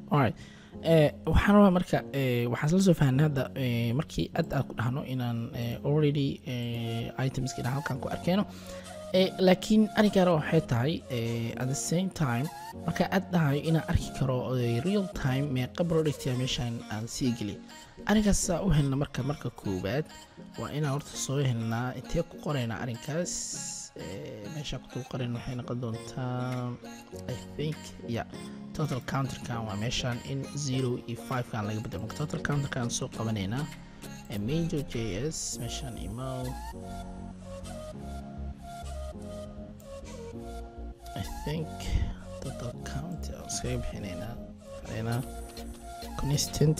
alright eh, waxaan rabaa marka eh, waxaan isla soo fahanay hadda eh, markii aad aan ku dhahno inaan eh, already eh, itemski dhan halkan ku arkeyno Eh, laakiin arrinkaana waxay tahay eh, at the same time marka aad dhahayo inaan arki karo eh, real time meeqa productia meeshaan aan sii geliy arrinkaas saa u helna marka marka koowaad waa inaan horta soo helnaa intee ku qoraynaa arrinkaas Eh, meesha ku qorayn waxay noqon doontaa i think yeah total counterkan waa meeshaan in zero iyo five kan laga bedelo marka total counterkan soo qabanaynaa Eh, major js meeshaan email I think total count aan iskaga bixinaynaa xaleynaa constant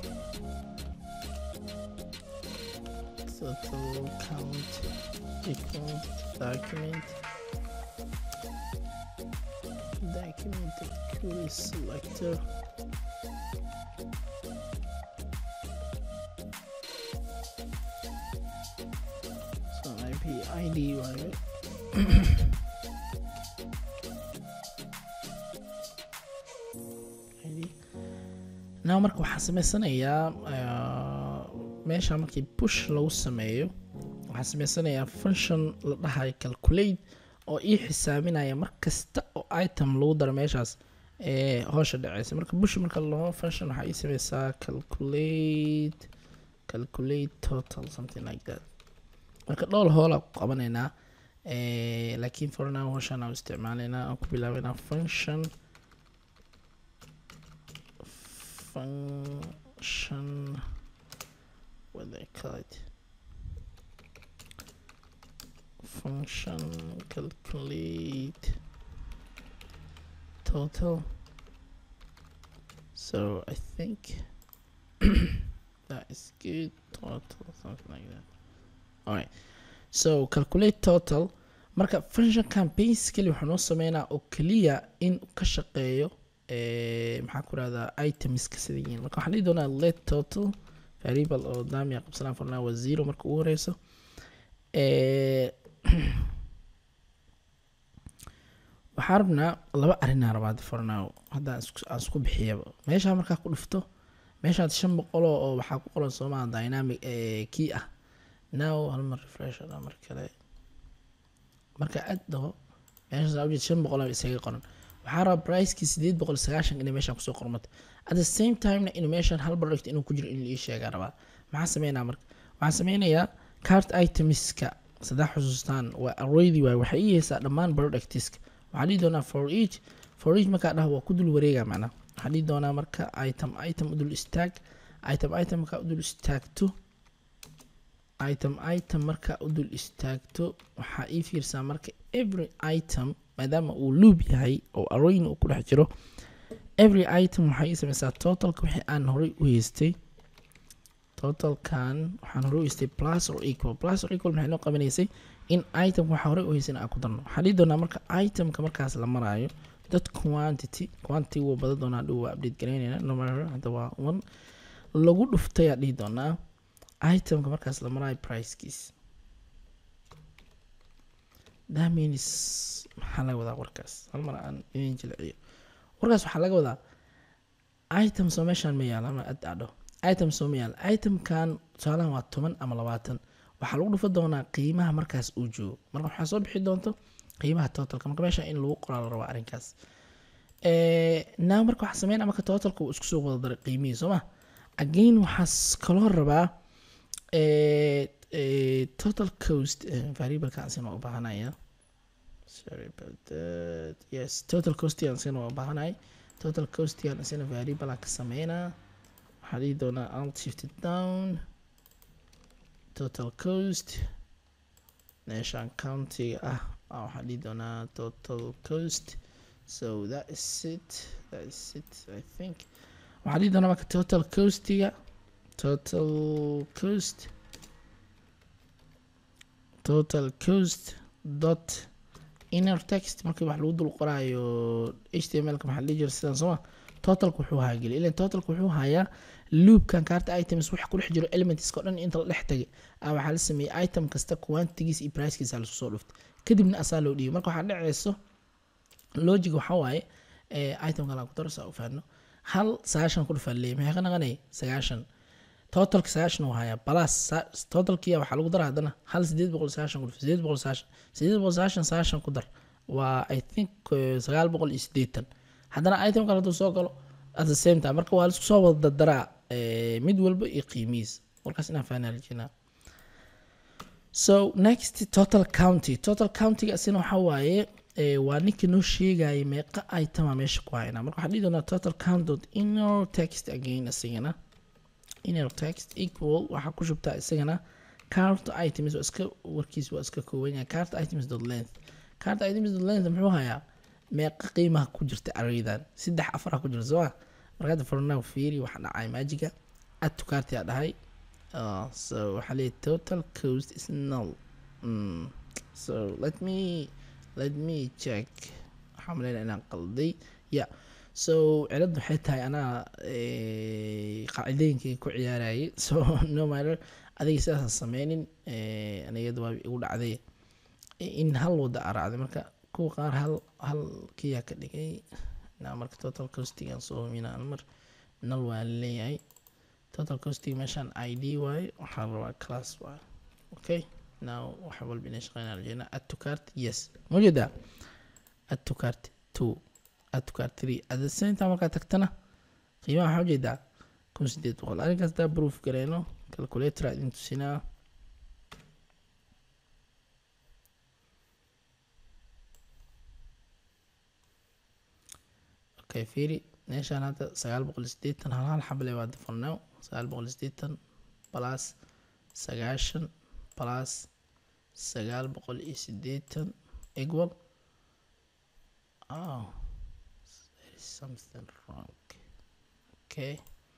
total count equal document document query selector so IP ID waaye ID. now marka waxaan sameysanayaa uh, meesha markii push lagu sameeyo waxaan sameysanayaa function la dhahayo calculate oo ii xisaabinaya mar kasta oo item lagu daro meeshaas ee hoosha dhaceysa marka bush marka loo function waxaa ii sameysaa calculate calculate total something like that marka dhowr hoola ku qabanaynaa eh, laakiin for now hooshaan aan isticmaalaynaa aan ku bilaabaynaa function function what they call it function calculate total so I think that is good total something like that all right so calculate total marka functionkan basically waxaa noo sameynaa oo keliya in uu ka shaqeeyo eh, maxaa ku rahdaa itemska sida yihiin marka waxaan dhihi doonaa let total variable oo daamiya qabsanaa fornaa waa zero marka ugu horeyso Eh, waxaa rabnaa laba arrinaa rabaa for now hadda aan isku- aan isku bixiyaba meeshaa markaa ku dhufto meeshaad shan boqoloo oo waxaa ku qoran soomaa dynamic eh, key ah now hal mar refresh ada mar kale marka aad dhaho meeshaas aa ujeed shan boqol isaga qoran waxaa rabaa pricekii sideed boqol sagaashan inay meeshaan kusoo qormato at the same timena inuu meeshaan hal product inuu ku jiro in la ii sheegaa rabaa maxaa sameynaa marka waxaan sameynayaa cart itemska saddex xusuustaan waa arraydi waay waxay ii heysaa dhammaan productiska waxaa dhihi doonaa for each for each markaa dhaho waa ku dul wareega macnaa waxaa dhihi doonaa marka item item u dul istaag item item markaa u dul istaagto item item markaa u dul istaagto waxaa ii fiirsaa marka every item maadaama uu loop yahay oo arrayn uu ku dhex jiro every item waxaa ii sameysaa totalka wixii aan horay u haystay totalkan waxaan hore u haystay plus or equal plus or equal maxay noo qabanaysay in itemka waxaa hore u haysay in aan ku darno waxaa dhihi doonaa marka itemka markaas la maraayo dad quantity quantity wuu badan doonaa dhow waa update garaynayna number hadda waa one lagu dhuftay aa dhihi doonaa itemka markaas la maraayo pricekiis that means maxaa laga wadaa warkaas hal mar aan idin jilciyo warkaas waxaa laga wadaa item soo meeshaan ma yaala ama ad adho item soo ma yaala itemkan tusaalahan waa toban ama labaatan waxaa lagu dhufa doonaa qiimaha markaas uu joogo marka waxaa soo bixi doonto qiimaha totalka marka meesha in lagu qoraa la rabaa arrinkaas now marka waxaa sameynaa marka totalka uu isku soo wada daray qiimihii soo ma again waxaa kaloo rabaa eh, eh, total cost eh, variableka asina waa u baahanaya sorry about that yes total cost aan asina waa u baahanay total cost aan asina variable aan ka sameynaa waxaa dhihi doonaa alt shift it down total cost meeshaan countiga ah ah, waxaa dhihi doonaa total cost so that is it that is it i think waxaa dhihi doonaa marka total costiga total cost total cost dot inner text markii wax lagu dul qoraayo htmlka maxaa la dhihi jira sidaan sooma totalka wuxuu haageli ilan totalka wuxuu hayaa loopkan kaarta items waxa ku dhex jiro elementska o dhan inta la dhex tagay ah waxaa la sameeyey item kasta quantigiis iyo pricekiisa lasu soo dhuftay kadibna asaa loo dhiibay marka waxaa dhaceyso logic waxaa waaye eh, itemkan aan ku daro saa u fahanno hal sagaashan ku dhufaa leeyahy maxay ka naqanay sagaashan totalka sagaashan uu hayaa balas totalkiya waxaa lagu dara haddana hal sideed boqol sagaashan ku dhuf sideed boqol sagaashan sideed boqol sagaashan sagaashan ku dar waa i think sagaal boqol iyo sideetan haddana item kale hadduu soo galo at the same time marka waa laisku soo wada dardaraa mid walba iyo qiimihiis markaas inaan fahanaa rajinaa so next total county total countyga asina waxa waaye waa ninka noo sheegaya meeqa itema meesha ku hayna marka waxaan dhihi doonaa total count dot inner text again isagana inner text equal waxaa ku shubtaa isagana cart items waa iska warkiis waa iska kooban yahay cart items dot length cart items dot length muxuu hayaa meeqa qiimaha ku jirta araydan saddex afar ku jirta soo marka hadda fornow fiiri waxa dhacay maajiga add to cart yaa dhahay uh, so waxaa leeyahay total cost is null mm. so let me let me check waxaa maleynaya inaan qalday ya so cilad waxay tahay anaa qaacidooyinkii ku ciyaarayay so no matter adiga sidaasaan sameynin anigada waa igu dhacday in hal wada a raacday marka kuwa qaar hal hal kiyaa ka dhigay na marka total costigan soo humina mar nal waa leeyahay total costig meeshaan i d waaye waxaa rabaa class waaye okay now waxa walba inay shaqeynaa rajeynaa add to cart yes majeedaa add to cart two add to cart three at the same time markaa tagtana qiimaha waxaa ujeedaa kun sideed boqol arrinkaas daa proof gareyno calculator aa idin tusinaa okay fiiri meeshaan hadda sagaal boqol sideetan hal hal xable waa defornow sagaal boqol sideetan plus sagaashan plus sagaal boqol iyo sideetan equal oh there is something wrong okay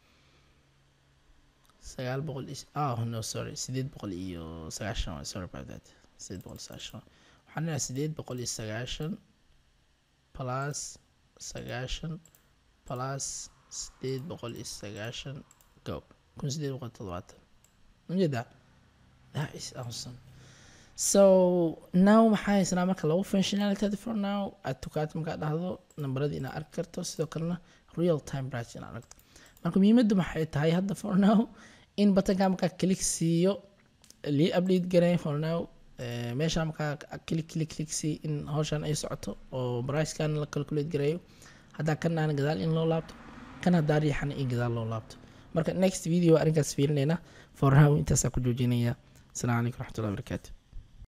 sagaal boqol iyo oh no sorry sideed boqol iyo sagaashan waay sorry about that sideed boqol sagaashan waxaan leeyahay sideed boqol iyo sagaashan plus sagaashan plus sideed boqol iyo sagaashan go kun sideed boqol todobaatan ujeedaa that is awesome so now maxaa haysanaa marka lagu functionality for now aad tukaata markaa dhahdo nambaradii inaad arki karto sidoo kalena real time bright inaad aragto marka muhiimaddu maxay tahay hadda for now in batanka markaa click siiyo lii update garay for now meesha markaa click click click sii in hawshan ay socoto oo pricekan la calculate gareeyo haddaa kan aan gadaal in loo laabto kan haddaa riixana in gadaal loo laabto marka next video arrinkaas fiirinayna for now intaasaa ku joojinaya asalaamu calaykum raxmatullahi wabarakaatu